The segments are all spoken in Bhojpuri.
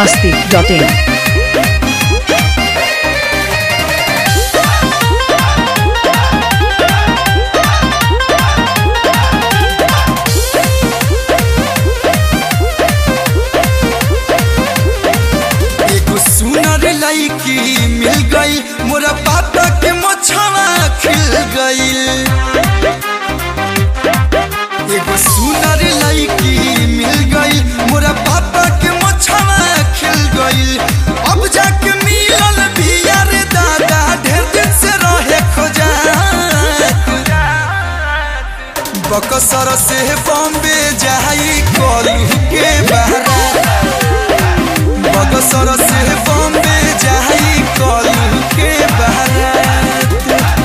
masti.in. एगो सुनर लड़की मिल गई मोरा पापा के मोछवा खिल गईल एगो सुनर लड़की मिल गई मोरा पापा के मोछवा खिल गईल अब जाके मिलल बिया रे दादा ढेर दिन से रहे खोजा बकसर से बॉम्बे जाई कलू के बहरा बगसर से बॉम्बे जाई कलू के बारात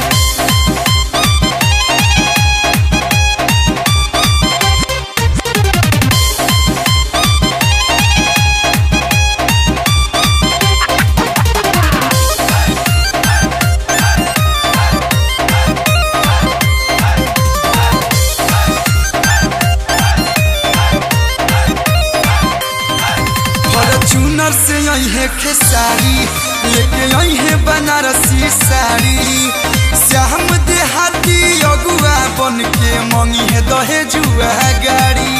फॉर्चूनर से आई है खेसारी लेके आई है बनारसी साड़ी श्याम देहाती अगुआ बन के मंगी है दहेजुआ गाड़ी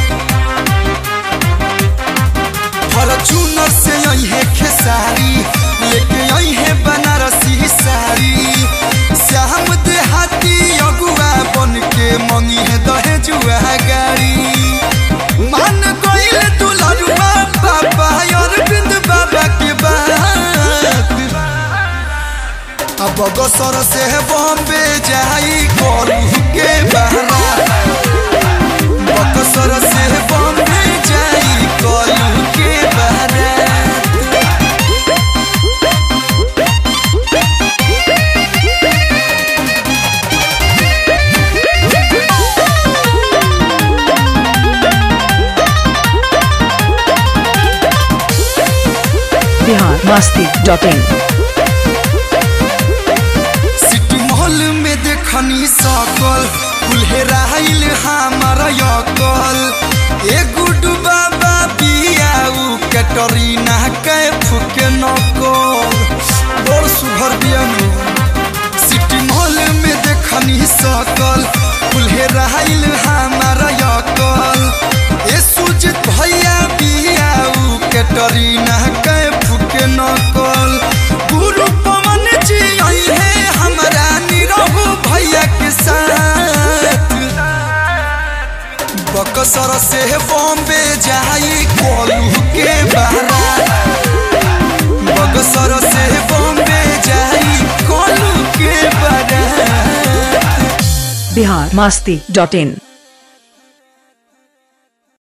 फॉर्चूनर से आई है खेसारी लेके आई है बनारसी साड़ी श्याम देहाती अगुआ बन के मंगी है दहेजुआ गाड़ी मान गईल दुलरुआ बाबा अरविंद बाबा के बात अब बगसर से बॉम्बे जाई करू के बहरा बगसर से बॉम्बे जाई करू के बहरा Bihar masti.in. सिटी मॉल में देखनी सकल कुल्हेराइल हमार यकल ए गुडू बाबा बियाऊ कैटरीना के फुके नकल बड़ सुभर बियानु सिटी मॉल में देखनी सकल कुल्हेराइल हमार यकल ए सुजित भैया बियाऊ कैटरीना के फुके नकल गुरु पवन जी आई है हमारा निरहु भैया के साथ बकसर से बॉम्बे जाई कोलू के बहरा बकसर से बॉम्बे जाई कोलू के बहरा Bihar masti.in.